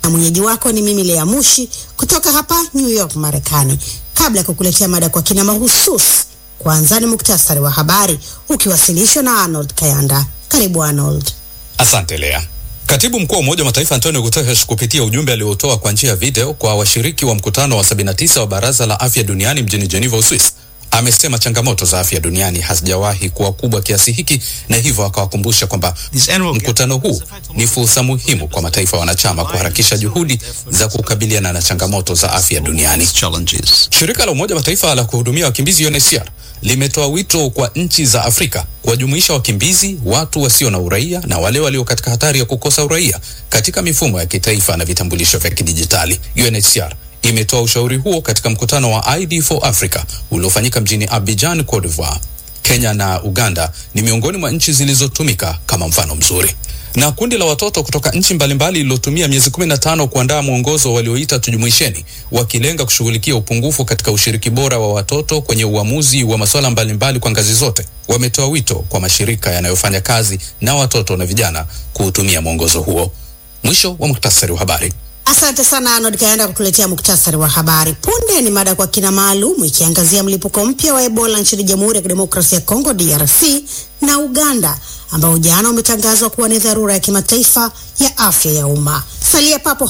na mwenyeji wako ni mimi Lea Mushi kutoka hapa New York, Marekani. Kabla ya kukuletea mada kwa kina mahususi, kwanza ni muktasari wa habari ukiwasilishwa na Arnold Kayanda. Karibu Arnold. Asante Lea. Katibu mkuu wa Umoja wa Mataifa Antonio Guterres kupitia ujumbe aliotoa kwa njia ya video kwa washiriki wa mkutano wa 79 wa Baraza la Afya Duniani mjini Geneva, Uswisi, amesema changamoto za afya duniani hazijawahi kuwa kubwa kiasi hiki, na hivyo akawakumbusha kwamba mkutano huu ni fursa muhimu kwa mataifa wanachama kuharakisha juhudi za kukabiliana na changamoto za afya duniani. Shirika la Umoja wa Mataifa la kuhudumia wakimbizi UNHCR limetoa wito kwa nchi za Afrika kuwajumuisha wakimbizi, watu wasio na uraia na wale walio katika hatari ya kukosa uraia katika mifumo ya kitaifa na vitambulisho vya kidijitali. UNHCR imetoa ushauri huo katika mkutano wa ID for Africa uliofanyika mjini Abidjan, Cote d'Ivoire. Kenya na Uganda ni miongoni mwa nchi zilizotumika kama mfano mzuri. Na kundi la watoto kutoka nchi mbalimbali lililotumia miezi 15 kuandaa mwongozo walioita tujumuisheni, wakilenga kushughulikia upungufu katika ushiriki bora wa watoto kwenye uamuzi wa masuala mbalimbali kwa ngazi zote, wametoa wito kwa mashirika yanayofanya kazi na watoto na vijana kuutumia mwongozo huo. Mwisho wa muktasari wa habari. Asante sana Arnold Kayanda kutuletea muktasari wa habari. Punde ni mada kwa kina maalum ikiangazia mlipuko mpya wa Ebola nchini Jamhuri ya Kidemokrasia ya Kongo DRC na Uganda ambao jana umetangazwa kuwa ni dharura ya kimataifa ya afya ya umma. Salia papo